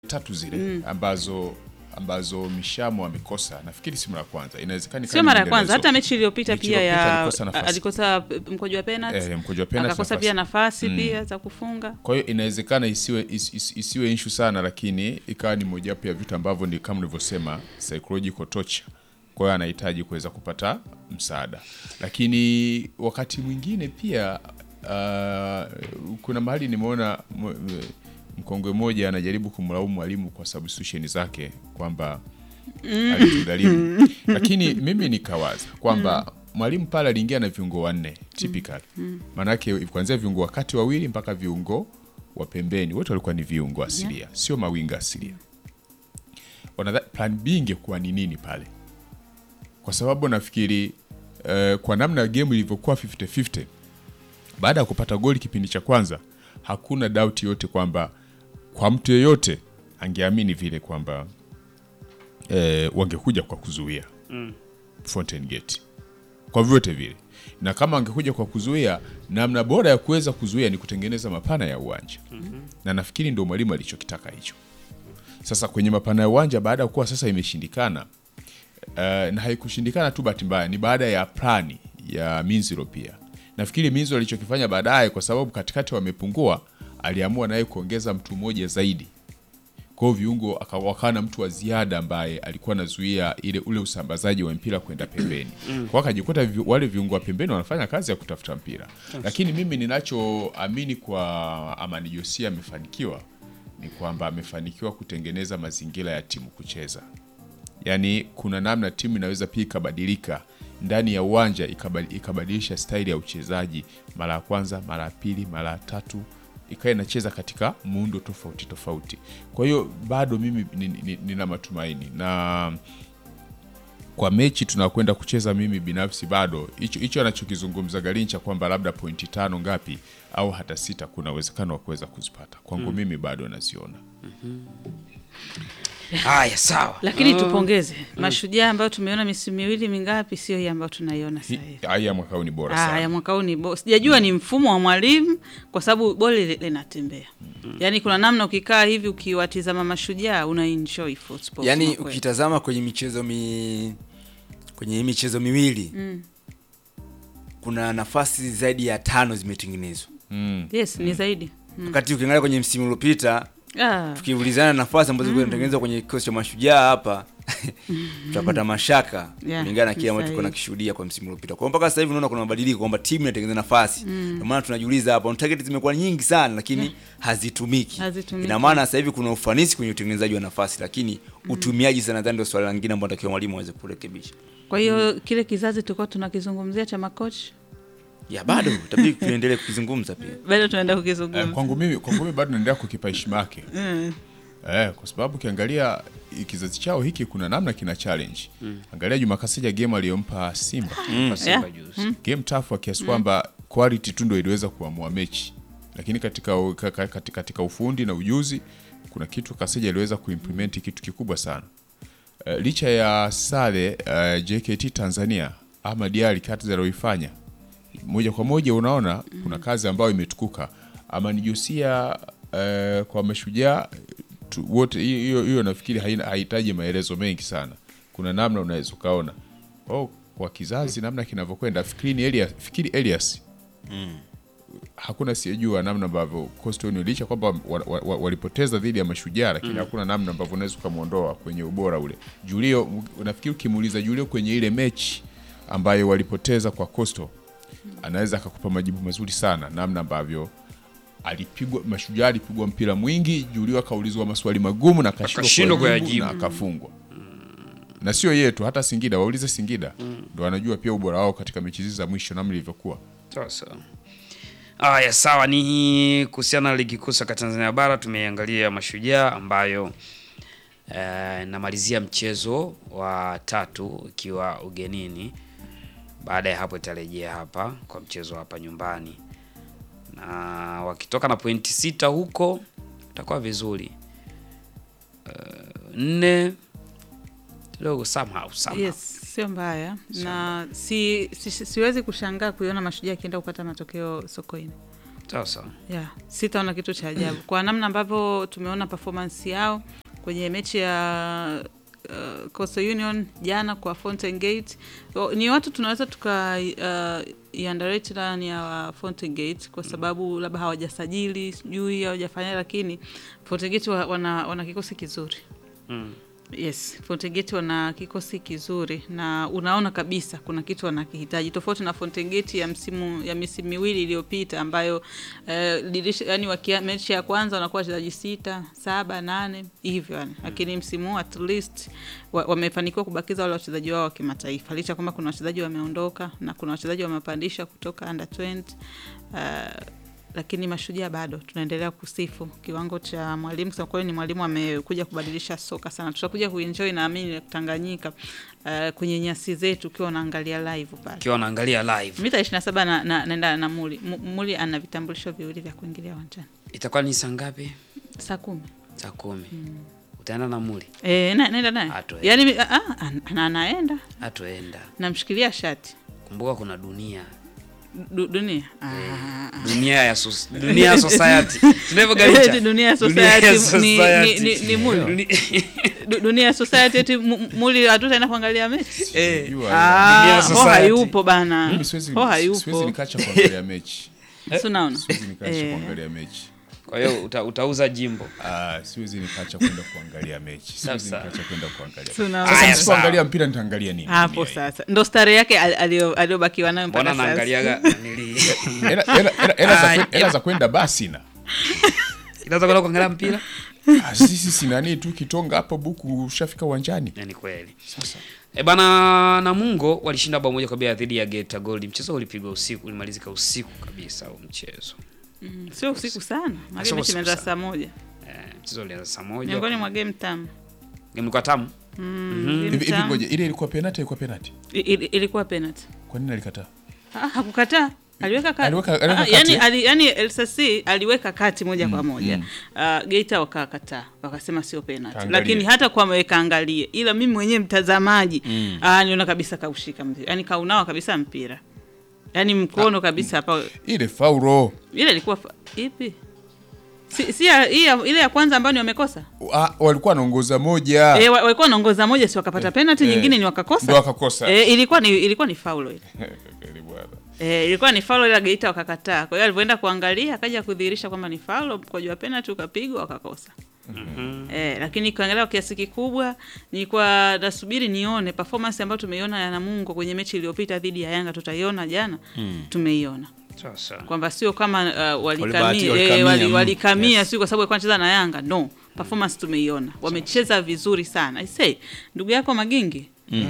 tatu zile ambazo ambazo Mishamo amekosa, nafikiri si mara ya kwanza, inawezekana Sio mara ya kwanza, hata mechi iliyopita Mechi pia iliyopita ya alikosa nafasi. alikosa mkojo wa penalty eh, mkojo wa penalty akakosa nafasi. pia nafasi Mm. pia za kufunga. Kwa hiyo inawezekana isiwe is, is, isiwe issue sana, lakini ikawa ni mojawapo ya vitu ambavyo ni kama nilivyosema psychological torture. Kwa hiyo anahitaji kuweza kupata msaada, lakini wakati mwingine pia uh, kuna mahali nimeona m- m- mkongwe mmoja anajaribu kumlaumu mwalimu kwa substitution zake kwamba alitugharimu, lakini mimi nikawaza kwamba mwalimu pale aliingia na viungo wanne typical, maanake kuanzia viungo wakati wawili mpaka viungo wa pembeni wote walikuwa ni viungo asilia, sio mawinga asilia. Wanadha- plan B ingekuwa ni nini pale? Kwa sababu nafikiri eh, kwa namna game ilivyokuwa 50-50 baada ya kupata goli kipindi cha kwanza, hakuna doubt yote kwamba kwa mtu yeyote angeamini vile kwamba eh, wangekuja kwa kuzuia Fountain Gate kwa vyote vile, na kama angekuja kwa kuzuia, namna bora ya kuweza kuzuia ni kutengeneza mapana ya uwanja na nafikiri ndio mwalimu alichokitaka hicho. Sasa kwenye mapana ya uwanja, baada ya kuwa sasa imeshindikana, uh, na haikushindikana tu bahati mbaya, ni baada ya plani ya Minziro pia. Nafikiri Minziro alichokifanya baadaye, kwa sababu katikati wamepungua, aliamua naye kuongeza mtu mmoja zaidi kwa hiyo viungo aka- wakawa na mtu wa ziada ambaye alikuwa anazuia ile ule usambazaji wa mpira kwenda pembeni. Kwa hiyo akajikuta vi, wale viungo wa pembeni wanafanya kazi ya kutafuta mpira. Lakini mimi ninachoamini kwa Amani Josia amefanikiwa ni kwamba amefanikiwa kutengeneza mazingira ya timu kucheza. Yaani kuna namna timu inaweza pia ikabadilika ndani ya uwanja ikabadi- ikabadilisha staili ya uchezaji mara ya kwanza, mara ya pili, mara ya tatu ikawa inacheza katika muundo tofauti tofauti. Kwa hiyo bado mimi ni- ni- nina matumaini na kwa mechi tunakwenda kucheza, mimi binafsi bado hicho hicho anachokizungumza Garincha kwamba labda pointi tano ngapi au hata sita, kuna uwezekano wa kuweza kuzipata. Kwangu mimi bado naziona. Haya, sawa. Lakini tupongeze Mashujaa ambayo tumeona misimu miwili mingapi, sio hii ambayo tunaiona sasa hivi. Hii ya mwaka huu ni bora Ah, ya sana. mwaka huu ni bo- sijajua ni mfumo wa mwalimu, kwa sababu boli li- linatembea. Yaani kuna namna ukikaa hivi ukiwatizama Mashujaa una enjoy football. Yaani kusema kweli. ukitazama kwenye michezo mi kwenye hii michezo miwili kuna nafasi zaidi ya tano zimetengenezwa, Mm. yes, ni zaidi wakati ukiangalia kwenye msimu uliopita ah, tukiulizana nafasi ambazo zilikuwa zinatengenezwa kwenye kikosi cha mashujaa hapa tutapata mashaka Yeah, kulingana na ni kile ambacho tulikuwa sahihi. nakishuhudia kwa msimu uliopita. Kwa hiyo mpaka sasa hivi unaona kuna mabadiliko kwamba timu inatengeneza nafasi. Ndio maana tunajiuliza hapa, on target zimekuwa nyingi sana lakini hazitumiki. Hazitumiki. Ina maana sasa hivi kuna ufanisi kwenye utengenezaji wa nafasi lakini utumiaji sana nadhani ndio swala lingine ambalo natakiwa mwalimu aweze kurekebisha. kwa hiyo kile kizazi tulikuwa tunakizungumzia cha makochi Ya bado itabidi tuendelee kukizungumza pia. bado tunaenda Eh, kukizungumza. kwangu mimi kwangu mimi bado naendelea kukipa heshima yake eh, kwa sababu ukiangalia i- kizazi chao hiki kuna namna kina challenge. Angalia Juma Kasija game aliyompa Simba Kwa Simba Yeah. juzi. game tough kwa kiasi kwamba quality tu ndio iliweza kuamua mechi, lakini katika, u- ka- ka- katika, katika ufundi na ujuzi kuna kitu Kasija aliweza kuimplement kitu kikubwa sana. Uh, licha ya sare uh, JKT Tanzania Ahmad Ally kazi aliyoifanya moja kwa moja unaona kuna kazi ambayo imetukuka. Amani Josia uh, kwa mashujaa tu- wote, hiyo hiyo- hiyo nafikiri haina- hahitaji maelezo mengi sana. Kuna namna unaweza ukaona oh, kwa kizazi namna kinavyokwenda. Fikiri Elias, fikiri Elias hakuna siyejua namna ambavyo Coastal Union licha kwamba wa- wa- wa- walipoteza dhidi ya mashujaa, lakini hakuna namna ambavyo unaweza ukamwondoa kwenye ubora ule. Julio, nafikiri ukimuuliza Julio kwenye ile mechi ambayo walipoteza kwa Coastal, anaweza akakupa majibu mazuri sana, namna ambavyo alipigwa mashujaa, alipigwa mpira mwingi, Julio akaulizwa maswali magumu na akashindwa Akashindwa kuyajibu kuyajibu. na akafungwa. Na sio yetu, hata Singida, waulize Singida ndo wanajua pia ubora wao katika mechi hizi za mwisho namna ilivyokuwa. Sawa sawa. Aya, sawa. Ni kuhusiana na ligi kuu soka Tanzania bara tumeangalia Mashujaa ambayo eh, namalizia mchezo wa tatu ikiwa ugenini. Baada ya hapo itarejea hapa kwa mchezo hapa nyumbani, na wakitoka na pointi sita huko itakuwa vizuri. Eh, nne kidogo somehow, somehow. Yes, sio mbaya na si, si, siwezi kushangaa kuiona mashujaa akienda kupata matokeo Sokoine. Sawa sawa. yeah, sitaona kitu cha ajabu kwa namna ambavyo tumeona performance yao kwenye mechi ya uh, Coastal Union jana kwa Fountain Gate. O, Ni watu tunaweza tuka uh, iandarate ndani ya Fountain Gate kwa sababu labda hawajasajili sijui hawajafanya, lakini Fountain Gate wa- wana, wana kikosi kizuri Mm. Yes, Fountain Gate wana kikosi kizuri na unaona kabisa kuna kitu wanakihitaji tofauti na Fountain Gate ya msimu ya misimu miwili iliyopita ambayo eh, dirisha yani wakia, mechi ya kwanza wanakuwa wachezaji sita, saba, nane hivyo yani. Lakini msimu huu at least wa- wamefanikiwa kubakiza wale wachezaji wao wa kimataifa licha kwamba kuna wachezaji wameondoka na kuna wachezaji wamepandisha kutoka under 20 uh, lakini mashujaa bado tunaendelea kusifu kiwango cha mwalimu. Kusema kweli, ni mwalimu amekuja kubadilisha soka sana. Tutakuja kuenjoy naamini Tanganyika uh, kwenye nyasi zetu ukiwa unaangalia live pale Ukiwa unaangalia live. mita 27 na, na, naenda na Muli. Mu- Muli ana vitambulisho viwili vya kuingilia uwanjani Itakuwa ni saa ngapi? saa kumi. Saa kumi. Utaenda na Muli? E, na, naenda naye Atoenda. yani, mi- ah, ah, ana- anaenda Hatoenda. namshikilia shati Kumbuka kuna dunia. du, dunia ah, Dunia ya sos dunia ya society. Tunavyo galicha. Dunia ya society ni- ni- ni- ni Muli. Du- dunia ya society eti Mu- Mu- Muli hatutaenda kuangalia mechi Eh. Sijui Dunia Ah, ya ho society. hayupo bana, Mimi siwezi ho siwezi hayupo, nikaacha kuangalia mechi. si unaona? Siwezi nikaacha Eh. kuangalia mechi. Kwa hiyo uta, utauza jimbo. Ah, siwezi nikaacha kwenda kuangalia mechi. Siwezi Sasa. nikaacha kwenda kuangalia. Si unaona? Sasa Aya, nisipoangalia mpira nitaangalia nini? Hapo Dunia hii. sasa ndo stare yake al- alio- aliyobakiwa nayo Mbona mpaka sasa. naangaliaga nili Hela- hela- hela- hela za Ah, kwen- hela za kwenda basi na Inaweza kwenda kuangalia mpira? Ah, sisi si nani tu kitonga hapo buku ushafika uwanjani. Eh, Ni kweli. Sasa E bana Namungo walishinda bao moja kwa bila dhidi ya Geita Gold. Mchezo ulipigwa usiku, ulimalizika usiku kabisa huo mchezo. Mm, sio usiku sana, Sio maana usiku mechi imeanza sana. saa moja Eh, mchezo ulianza saa moja. miongoni mwa game tamu. Game ilikuwa tamu. Mm, game hivi hivi tamu. ngoja ile ilikuwa penalty ilikuwa penalty. I- ili- ilikuwa penalty. Kwa nini alikataa? Ah, hakukataa aliweka kati. Aliweka- aliweka Ah, kati, yani, eh? ali, yani LCC aliweka kati moja kwa moja Ah, Geita wakakataa wakasema sio penalty, Kaangalie. lakini hata kwa wameweka angalie, ila mimi mwenyewe mtazamaji ah, niona kabisa kaushika mpira, yani kaunawa kabisa mpira, yani mkono kabisa hapa. Ile faulo. Ile ilikuwa fa- ipi? Si, si ya, hii ya- ile ya kwanza ambayo ni wamekosa Ah, walikuwa wanaongoza moja. Eh, wa- walikuwa wanaongoza moja, si wakapata penalty, eh, nyingine ni wakakosa. ndo wakakosa. Eh, ilikuwa ni ilikuwa ni faulo ile. Kweli bwana. Eh, ilikuwa ni faulo ila Geita wakakataa. Kwa hiyo alivyoenda kuangalia akaja kudhihirisha kwamba ni faulo, mkwaju wa penalty ukapigwa wakakosa. Eh, lakini kuangalia kwa kiasi kikubwa nilikuwa nasubiri nione performance ambayo tumeiona ya Namungo kwenye mechi iliyopita dhidi ya Yanga tutaiona jana. Tumeiona Sasa. kwamba sio kama uh, Walibahati- walikamia walikamia, eh, wali, mm, walikamia yes. sio kwa sababu alikuwa anacheza na Yanga. No, performance tumeiona. Wamecheza vizuri sana. I say, ndugu yako Magingi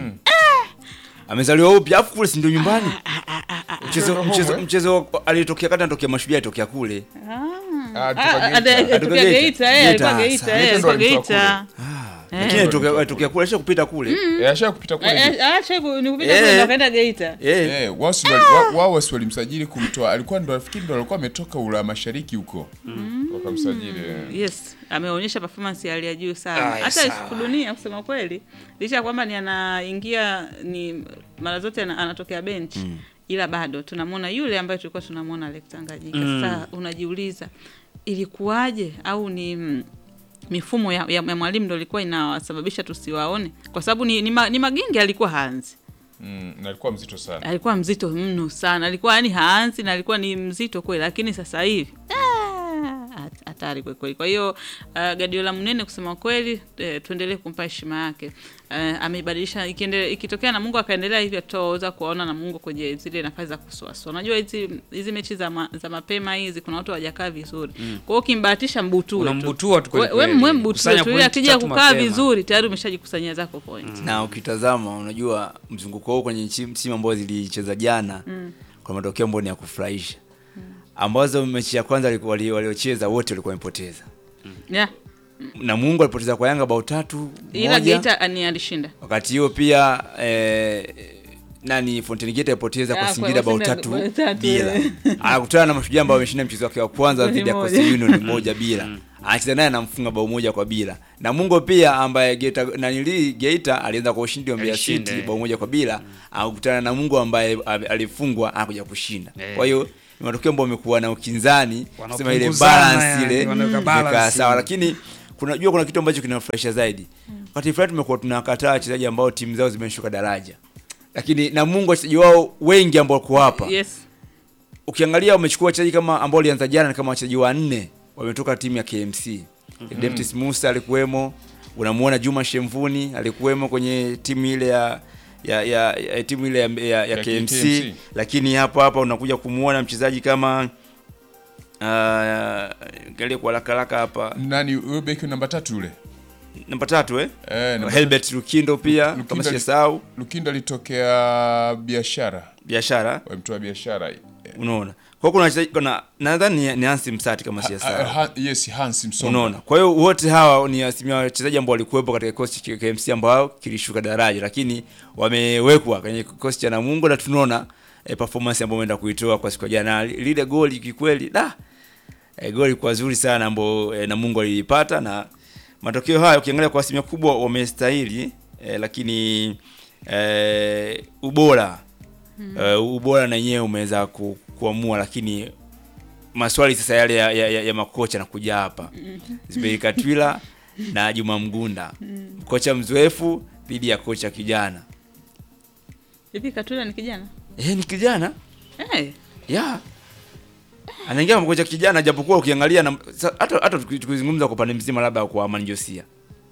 amezaliwa upya afu kule si ndio nyumbani mchezo Ndio mchezo home, mchezo alitokea kati anatokea mashujaa alitokea kule Ah, Ah, toka ade- Geita. atokea Geita. Geita, eh, alikuwa Geita, Geita, sawa. eh, Geita ndo alikuwa alimtoa Geita. lakini alitokea alitokea kule alisha kupita kule Eh, ashaka kupita kule. Eh, Geita. eh, acha ku- ni kupita Eh. kule ndo akaenda Geita. eh Eh, wao si wali- wa- wao wasi walimsajili kumtoa. Alikuwa ndo nafikiri ndo alikuwa ametoka ula mashariki huko. Wakamsajili. eh. Yes, ameonyesha performance ya hali ya juu sana. Aya, Hata sawa. Yusufu Dunia kusema kweli, licha ya kwamba ni anaingia ni mara zote ana- anatokea bench ila bado tunamwona yule ambaye tulikuwa tunamwona Alex Tanganyika. Sasa unajiuliza ilikuwaje au ni mm, mifumo ya, ya, ya mwalimu ndo ilikuwa inawasababisha tusiwaone, kwa sababu ni, ni, ma, ni Magingi alikuwa haanzi Mm, na alikuwa mzito sana. alikuwa mzito mno sana, alikuwa yani haanzi na alikuwa ni mzito kweli, lakini sasa hivi ah, hat- hatari kweli kweli. Kwa hiyo uh, Guardiola mnene kusema kweli, eh, tuendelee kumpa heshima yake. Uh, ameibadilisha ikiendelea, ikitokea na Mungu akaendelea hivyo, tutaweza kuwaona na Mungu kwenye zile nafasi za kusuasua. Unajua hizi hizi mechi za, ma, za mapema hizi kuna watu hawajakaa vizuri, kwa hiyo ukimbahatisha mbutue tu. Unambutua tu kweli We- we kweli. mwe mbutue Kusanya tu, ili point akija tatu kukaa mapema. vizuri tayari umeshajikusanyia zako point. na ukitazama unajua mzunguko huu kwenye nchi- timu ambazo zilicheza jana kwa matokeo ambayo ni ya kufurahisha ambazo mechi ya kwanza wali- wali- waliocheza wote walikuwa wamepoteza Yeah. na Mungu alipoteza kwa Yanga bao tatu Ila moja Geita ni alishinda. wakati hiyo pia eh, nani Fountain Gate alipoteza kwa Ah, Singida kwa bao Singida tatu bao tatu, bila eh. anakutana na mashujaa ambao wameshinda mchezo wake wa kwanza Goli dhidi ya moja. Coastal Union moja bila anacheza naye anamfunga bao moja kwa bila na Mungo pia ambaye Geita nanili Geita alianza kwa ushindi wa Mbeya Alishinda, City eh. bao moja kwa bila akakutana na Mungo ambaye ali- alifungwa anakuja kushinda Eh. kwa hiyo ni matokeo ambayo wamekuwa na ukinzani sema ile Wanapunguzana balance yani, ile wanaweka imekaa balance. sawa lakini kunajua kuna kitu ambacho kinafurahisha zaidi wakati fulani tumekuwa tunakataa wachezaji ambao timu zao zimeshuka daraja lakini na Mungu wachezaji wao wengi ambao wako hapa Yes. ukiangalia wamechukua wachezaji kama ambao walianza jana ni kama wachezaji wanne wametoka timu ya KMC. Mm-hmm. Deptis Musa alikuwemo, unamuona Juma Shemvuni alikuwemo kwenye timu ile ya ya, ya, ya timu ile ya, ya, ya Ya KMC, KMC. lakini hapa hapa unakuja kumuona mchezaji kama uh, galie kwa haraka haraka hapa nani huyo beki namba tatu yule namba tatu eh? eh, namba Helbert Lukindo pia Lukindo kama ali- sijasahau Lukindo alitokea biashara biashara wamtoa biashara eh, unaona kwa hiyo kuna wachezaji kuna nadhani ni, ni Hansi Msati kama ah, sijasahau ha- yes Hans Msonga unaona kwa hiyo wote hawa ni asilimia wachezaji ambao walikuwepo katika kikosi cha KMC ambao kilishuka daraja lakini wamewekwa kwenye kikosi cha Namungo na tunaona eh, performance ambayo wameenda kuitoa kwa siku ya jana lile goli kikweli da eh, goli kwa zuri sana ambao eh, Namungo alilipata na matokeo haya ukiangalia kwa asilimia kubwa wamestahili eh, lakini eh, ubora eh, ubora na yenyewe umeweza ku, kuamua lakini maswali sasa yale ya, ya, ya, ya makocha nakuja hapa Zuberi Katwila na Juma Mgunda kocha mzoefu dhidi ya kocha kijana Hivi Katula ni kijana? eh, ni kijana Eh. ya anaingia kama kocha kijana japokuwa ukiangalia na- sa- hata hata tuki- tukizungumza kwa upande mzima labda kwa Amani Josia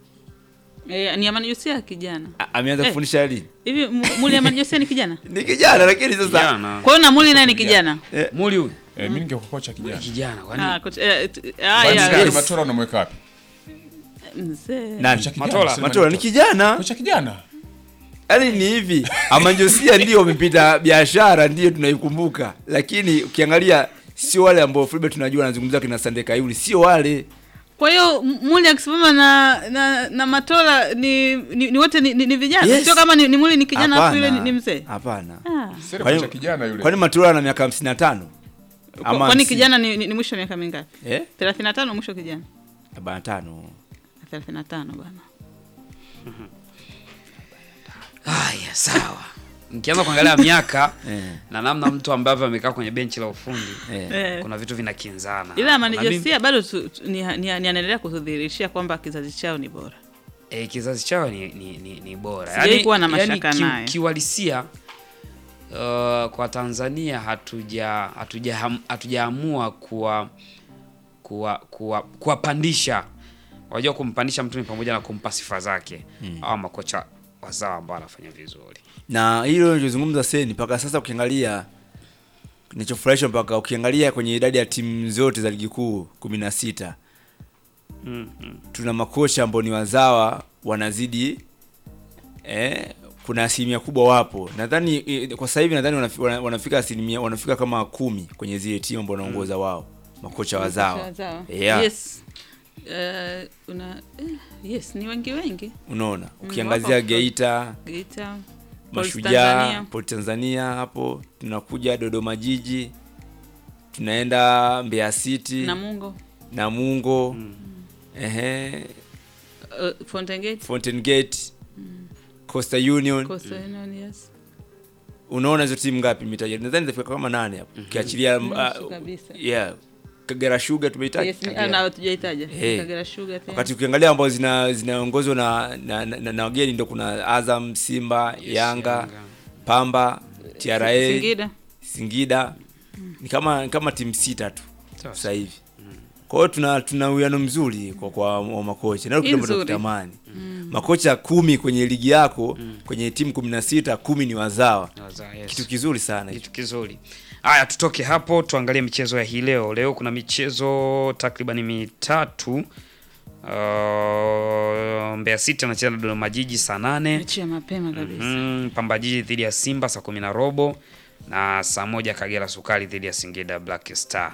Eh, ni Amani Josia kijana. A- ameanza Eh. kufundisha lini Hivi Mu- Muli Amani Josia ni kijana? ni kijana lakini sasa Kijana. Kwa hiyo na Muli naye ni kijana. Muli huyu eh, mimi ningekokocha kijana kijana kwani Ah, kocha- eh, t- ah, Kwani ya, Gari yes. Matola unamweka wapi Mzee. nani Kocha kijana, Matola. sema Matola ni kijana kocha kijana yaani ni hivi amanjosia ndio wamepita biashara ndio tunaikumbuka lakini ukiangalia sio wale ambao Fulbert tunajua anazungumza kina Sande Kayuni sio wale Kwa hiyo M- Muli akisimama na, na na Matola ni ni, ni wote ni, ni, ni vijana. Yes. Sio kama ni, ni Muli ni kijana afu Hapana. yule ni, ni mzee. hapana Ah. sasa Kwani- kocha kijana yule kwani Matola ana miaka 55 Kwa- Ama Kwani 50? kijana ni, ni, ni mwisho wa miaka mingapi? eh 35 mwisho kijana. 45 35 bwana. haya sawa mkianza kuangalia miaka Eh. na namna mtu ambavyo amekaa kwenye benchi la ufundi eh Eh. kuna vitu vinakinzana Ila Amani Na mimi- Josia bado tu, tu, ni, ni, ni anaendelea kutudhihirishia kwamba kizazi chao ni bora. e, kizazi chao ni, ni, ni, ni bora Sijai kuwa na mashaka ki- naye. kiuhalisia uh, kwa Tanzania hatuja hatuja hatujaamua kuwa kuwa kuwa kuwapandisha wajua kumpandisha mtu ni pamoja na kumpa sifa zake mm. au makocha wazawa ambao wanafanya vizuri na hilo nilizungumza seni mpaka sasa ukiangalia kinachofurahisha mpaka ukiangalia kwenye idadi ya timu zote za ligi kuu kumi na sita mm, mm. tuna makocha ambao ni wazawa wanazidi eh, kuna asilimia kubwa wapo nadhani eh, kwa sasa hivi nadhani wanafi- wana- wanafika asilimia wanafika kama kumi kwenye zile timu ambao wanaongoza wao makocha wazawa Wazawa. yeah. Yes. Uh, una eh, yes ni wengi wengi. unaona wapo. ukiangazia Geita Geita. Mashujaa Tanzania. Port Tanzania hapo tunakuja Dodoma Jiji tunaenda Mbeya City Namungo. Namungo ehe Uh, Fountain Gate. Fountain Gate Coastal Union Coastal Union, yes. unaona hizo timu ngapi nimetaja nadhani zitafika kama nane hapo ukiachilia Nusu uh, kabisa. yeah Kagera Sugar tumeitaja Yes, Kagera. na hatujaitaja. Eh. Kagera Sugar pia. wakati ukiangalia ambao zina zinaongozwa na na, na, na wageni ndo kuna Azam Simba Yanga, Yanga. Pamba TRA Singida. Singida ni kama ni kama timu sita tu Sawa. sasa hivi. Kwa hiyo tuna tuna uwiano mzuri kwa kwa wa makocha. Ndio kitu ambacho Nzuri. tunatamani. Makocha kumi kwenye ligi yako kwenye timu kumi na sita kumi ni wazawa. Wazawa, yes. Kitu kizuri sana hicho. kitu kizuri haya tutoke hapo tuangalie michezo ya hii leo leo kuna michezo takriban mitatu uh, Mbeya City anacheza na Dodoma Jiji saa nane Mechi ya mapema kabisa. mm, Pamba Jiji dhidi ya Simba saa kumi na robo na saa moja Kagera Sukari dhidi ya Singida Black Star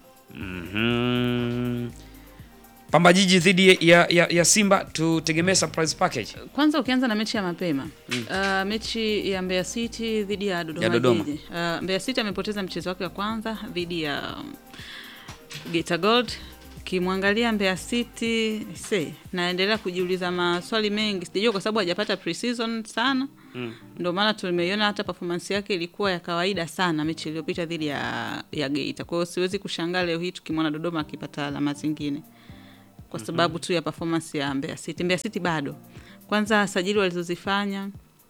mm Pamba Jiji dhidi ya, ya, ya Simba tutegemee surprise package Kwanza ukianza na mechi ya mapema uh, mechi ya Mbeya City dhidi ya Dodoma, Ya Dodoma. Jiji. Uh, Mbeya City amepoteza mchezo wake wa kwanza dhidi ya um, Geita Gold ukimwangalia Mbeya City se naendelea kujiuliza maswali mengi, sijajua kwa sababu hajapata pre-season sana mm. Ndio maana tumeiona hata performance yake ilikuwa ya kawaida sana mechi iliyopita dhidi ya, ya Geita. Kwa hiyo siwezi kushangaa leo hii tukimwona Dodoma akipata alama zingine kwa sababu tu ya performance ya Mbeya City. Mbeya City bado kwanza sajili walizozifanya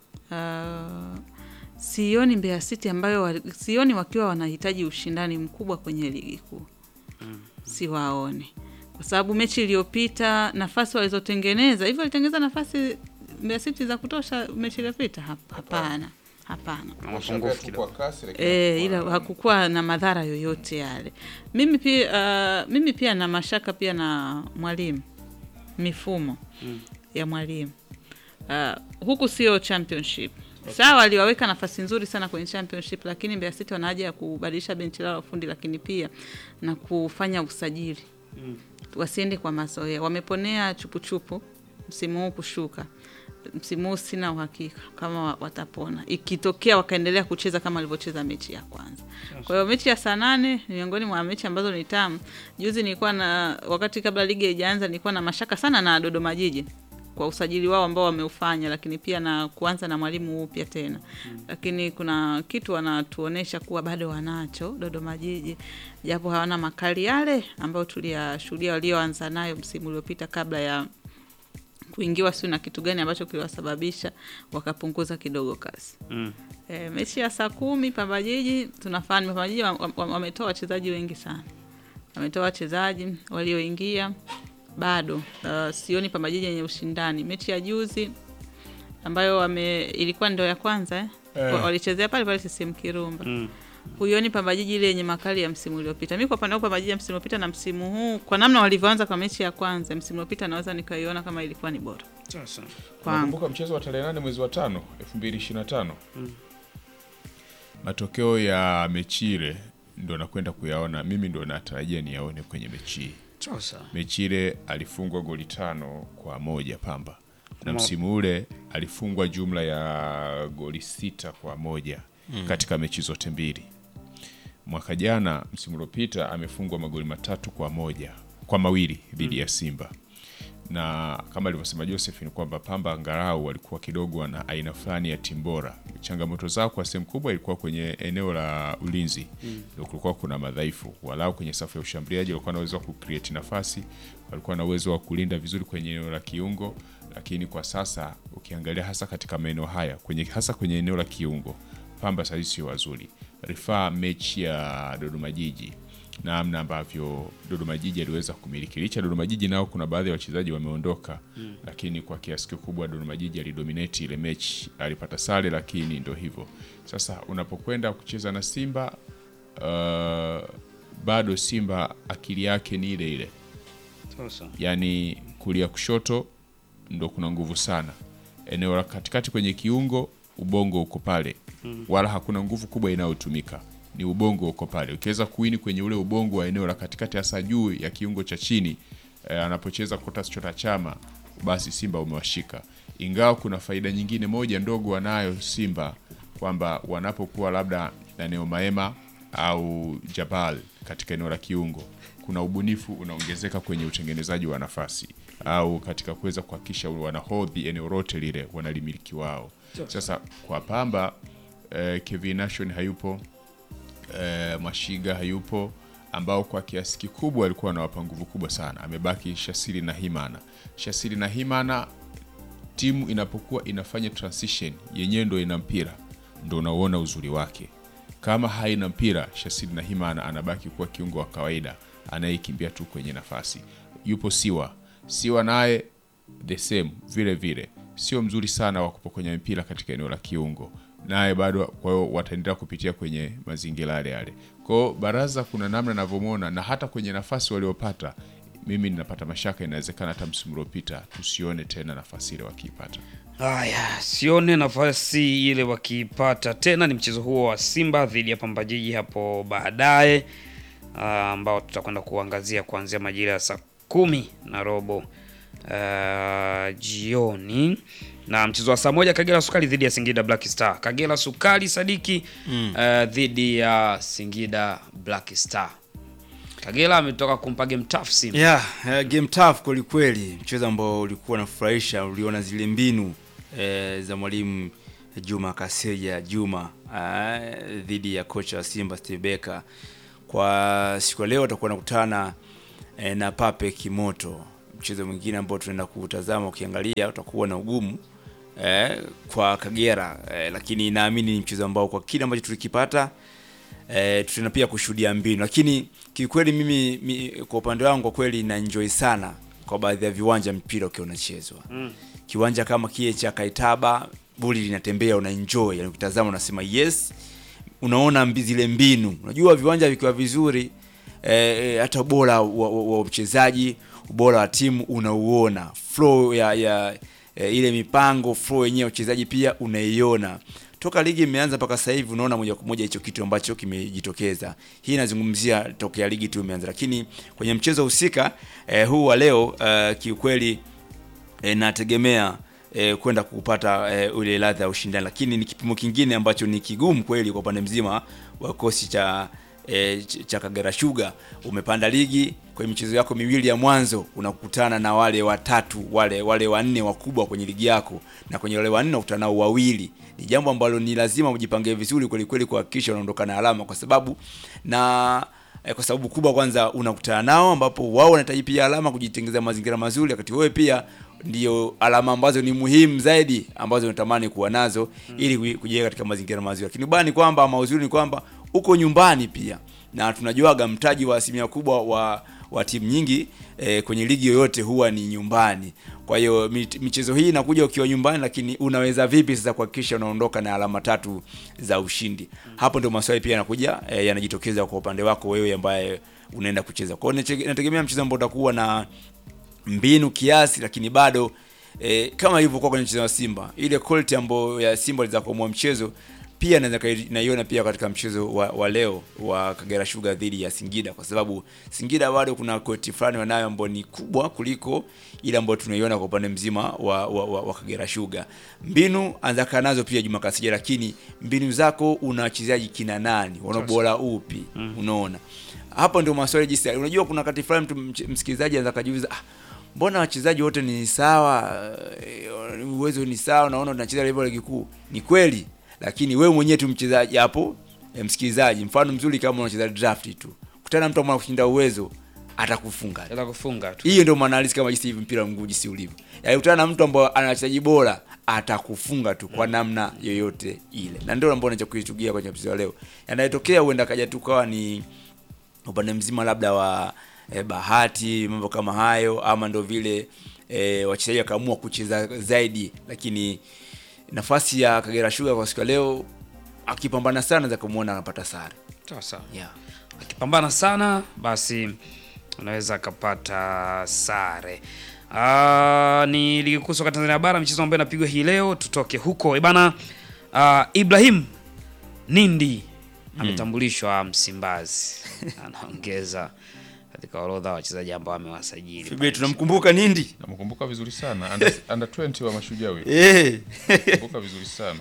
uh, sioni Mbeya City ambayo wa, sioni wakiwa wanahitaji ushindani mkubwa kwenye ligi kuu siwaone kwa sababu mechi iliyopita nafasi walizotengeneza hivyo walitengeneza nafasi Mbeya City za kutosha mechi iliyopita Hap- hapana hapana na mapungufu kidogo. Kwa kasi, lakini E, ila hakukuwa na madhara yoyote yale. Mimi pia, uh, mimi pia na mashaka pia na mwalimu mifumo ya mwalimu uh, huku sio championship sawa, aliwaweka nafasi nzuri sana kwenye championship, lakini Mbeya City wana haja ya kubadilisha benchi lao la ufundi, lakini pia na kufanya usajili wasiende kwa mazoea. Wameponea chupuchupu msimu huu kushuka. Msimu huu sina uhakika kama wa- watapona, ikitokea wakaendelea kucheza kama walivyocheza mechi ya kwanza. Kwa hiyo mechi ya saa nane ni miongoni mwa mechi ambazo ni tamu. Juzi nilikuwa na wakati kabla ligi haijaanza, nilikuwa na mashaka sana na Dodoma Jiji kwa usajili wao ambao wameufanya, lakini pia na kuanza na mwalimu upya tena lakini kuna kitu wanatuonesha kuwa bado wanacho Dodoma Jiji, japo hawana makali yale ambayo tuliyashuhudia walioanza nayo msimu uliopita kabla ya kuingiwa siu na kitu gani ambacho kiliwasababisha wakapunguza kidogo kasi. Mm. E, mechi ya saa kumi Pamba Jiji tunafahamu Pamba Jiji wametoa wa, wa, wametoa wachezaji wengi sana, wametoa wachezaji walioingia bado uh, sioni Pamba Jiji yenye ushindani. Mechi ya juzi ambayo wame ilikuwa ndo ya kwanza eh? Eh. Wa- walichezea pale pale CCM Kirumba Mm. huioni Pamba Jiji ile yenye makali ya msimu uliopita. Mi kwa upande wangu Pamba Jiji ya msimu uliopita na msimu huu, kwa namna walivyoanza kwa mechi ya kwanza msimu uliopita, naweza nikaiona kama ilikuwa ni bora Sasa. kwangu. Nakumbuka mchezo wa tarehe nane mwezi wa tano elfu mbili ishirini na tano matokeo ya mechi ile ndo nakwenda kuyaona mimi, ndo natarajia niyaone kwenye mechi hii. Sasa. Mechi ile alifungwa goli tano kwa moja Pamba, na Ma- msimu ule alifungwa jumla ya goli sita kwa moja katika mechi zote mbili. Mwaka jana msimu uliopita amefungwa magoli matatu kwa moja kwa mawili dhidi ya Simba na kama alivyosema Joseph ni kwamba Pamba angalau walikuwa kidogo wana aina fulani ya timu bora. Changamoto zao kwa sehemu kubwa ilikuwa kwenye eneo la ulinzi, ndio kulikuwa kuna madhaifu. Walau kwenye safu ya ushambuliaji walikuwa na uwezo wa kucreate nafasi, walikuwa na uwezo wa kulinda vizuri kwenye eneo la kiungo, lakini kwa sasa ukiangalia hasa katika maeneo haya kwenye hasa kwenye eneo la kiungo Pamba sasa sio wazuri. Rifaa mechi ya Dodoma Jiji namna ambavyo Dodoma Jiji aliweza kumiliki. Licha ya Dodoma Jiji nao kuna baadhi ya wachezaji wameondoka, lakini kwa kiasi kikubwa Dodoma Jiji alidominate ile mechi, alipata sare, lakini ndo hivyo sasa. Unapokwenda kucheza na Simba uh, bado Simba akili yake ni ile ile, Sasa. yaani kulia kushoto ndo kuna nguvu sana. Eneo la katikati kwenye kiungo, ubongo uko pale, wala hakuna nguvu kubwa inayotumika, ni ubongo uko pale. Ukiweza kuini kwenye ule ubongo wa eneo la katikati, hasa juu ya kiungo cha chini eh, anapocheza Clatous Chota Chama, basi Simba umewashika. Ingawa kuna faida nyingine moja ndogo wanayo Simba kwamba wanapokuwa labda na Neo Maema au Jabal katika eneo la kiungo, kuna ubunifu unaongezeka kwenye utengenezaji wa nafasi au katika kuweza kuhakikisha wanahodhi eneo lote lile wanalimiliki wao. Sasa kwa Pamba eh, Kevin Nation hayupo eh, Mashiga hayupo ambao kwa kiasi kikubwa alikuwa anawapa nguvu kubwa sana. Amebaki Shasiri na Himana. Shasiri na Himana, timu inapokuwa inafanya transition yenyewe ndo ina mpira, ndo unauona uzuri wake. Kama haina mpira, Shasiri na Himana anabaki kuwa kiungo wa kawaida anayekimbia tu kwenye nafasi. Yupo Siwa, Siwa naye the same vile vile, sio mzuri sana wa kupokonya mpira katika eneo la kiungo, naye bado. Kwa hiyo wataendelea kupitia kwenye mazingira yale yale. Kwa hiyo Baraza kuna namna navyomwona, na hata kwenye nafasi waliopata, mimi ninapata mashaka, inawezekana hata msimu uliopita tusione tena nafasi ile wakiipata. Haya, sione nafasi ile wakiipata tena. Ni mchezo huo wa Simba dhidi ya Pamba Jiji hapo baadaye, ah, ambao tutakwenda kuangazia kuanzia majira ya saa kumi na robo ah, jioni, na mchezo wa saa moja Kagera Sukari dhidi ya Singida Black Star. Kagera Sukari Sadiki ah, dhidi ya Singida Black Star. Kagera ametoka kumpa game tough Simba. Yeah, uh, game tough kweli kweli, mchezo ambao ulikuwa unafurahisha. Uliona zile mbinu eh, za mwalimu Juma Kaseja Juma uh, dhidi ya kocha wa Simba Steve Becker. Kwa siku ya leo watakuwa nakutana eh, na Pape Kimoto, mchezo mwingine ambao tunaenda kutazama. Ukiangalia utakuwa na ugumu eh, kwa Kagera eh, lakini naamini ni mchezo ambao kwa kile ambacho tulikipata eh, tutaenda pia kushuhudia mbinu, lakini kiukweli mimi mi, kwa upande wangu kwa kweli na enjoy sana kwa baadhi ya viwanja mpira ukiwa unachezwa mm. kiwanja kama kile cha Kaitaba boli linatembea una enjoy, yani ukitazama unasema yes, unaona mbi, zile mbinu. Unajua viwanja vikiwa vizuri eh, hata ubora wa, wa, wa mchezaji ubora wa timu unauona, flow ya, ya eh, ile mipango flow yenyewe uchezaji pia unaiona toka ligi imeanza mpaka sasa hivi unaona moja kwa moja hicho kitu ambacho kimejitokeza. Hii inazungumzia tokea ligi tu imeanza, lakini kwenye mchezo husika eh, huu wa leo eh, kiukweli eh, nategemea eh, kwenda kupata eh, ule ladha ya ushindani, lakini ni kipimo kingine ambacho ni kigumu kweli kwa upande mzima wa kikosi cha e, ch- cha Kagera Sugar. Umepanda ligi kwenye michezo yako miwili ya mwanzo unakutana na wale watatu wale wale wanne wakubwa kwenye ligi yako, na kwenye wale wanne unakutana nao wawili. Ni jambo ambalo ni lazima ujipange vizuri kweli kweli kuhakikisha unaondoka na alama, kwa sababu na eh, kwa sababu kubwa, kwanza unakutana nao ambapo wao wanahitaji pia alama kujitengenezea mazingira mazuri, wakati wewe pia ndio alama ambazo ni muhimu zaidi ambazo unatamani kuwa nazo ili kuji- kujiweka katika mazingira mazuri. Lakini ubaya ni kwamba ama uzuri ni kwamba uko nyumbani pia, na tunajuaga mtaji wa asilimia kubwa wa wa timu nyingi eh, kwenye ligi yoyote huwa ni nyumbani. Kwa hiyo mit- michezo hii inakuja ukiwa nyumbani, lakini unaweza vipi sasa kuhakikisha unaondoka na alama tatu za ushindi? Hapo ndio maswali pia yanakuja eh, yanajitokeza kwa upande wako wewe ambaye unaenda kucheza. Kwa hiyo nache- nategemea mchezo ambao utakuwa na mbinu kiasi, lakini bado e, kama ilivyokuwa kwenye mchezo wa Simba, ile quality ambayo ya Simba iliweza kuamua mchezo pia naweza kai- naiona pia katika mchezo wa, wa leo wa Kagera Sugar dhidi ya Singida, kwa sababu Singida bado kuna quality fulani wanayo ambayo ni kubwa kuliko ile ambayo tunaiona kwa upande mzima wa, wa, wa, wa Kagera Sugar. Mbinu anza kaa nazo pia Juma Kasija, lakini mbinu zako una wachezaji kina nani, wana bora upi? Unaona hapo ndio maswali jinsi. Unajua kuna wakati fulani mtu mch- msikilizaji anaweza kajiuliza ah, mbona wachezaji wote ni sawa, eh, uwezo ni sawa, naona tunacheza level ligi kuu. Ni kweli, lakini wewe mwenyewe tu mchezaji hapo, eh, msikilizaji, mfano mzuri kama unacheza draft tu, kutana na mtu ambaye kushinda uwezo atakufunga. Ila kufunga tu. Hiyo ndio maana halisi kama jinsi hivi mpira wa mguu jinsi ulivyo. Yaani kutana na mtu ambaye ana wachezaji bora atakufunga tu kwa namna yoyote ile. Na ndio ambao nacho kuichugia kwenye mchezo wa leo. Yanayotokea huenda kaja tu kawa ni upande mzima labda wa eh, bahati mambo kama hayo ama ndo vile eh, wachezaji wakaamua kucheza zaidi, lakini nafasi ya Kagera Sugar kwa siku ya leo akipambana sana za kumuona anapata sare. Sawa sawa. Yeah. Akipambana sana basi unaweza akapata sare. Ah, ni ligi kuu soka Tanzania bara michezo ambayo inapigwa hii leo. Tutoke huko bana. Uh, Ibrahim Nindi ametambulishwa Msimbazi, anaongeza katika orodha ya wachezaji ambao amewasajili. Fibe tunamkumbuka Nindi. namkumbuka vizuri sana under, under 20 wa mashujaa huyo Eh. kumbuka vizuri sana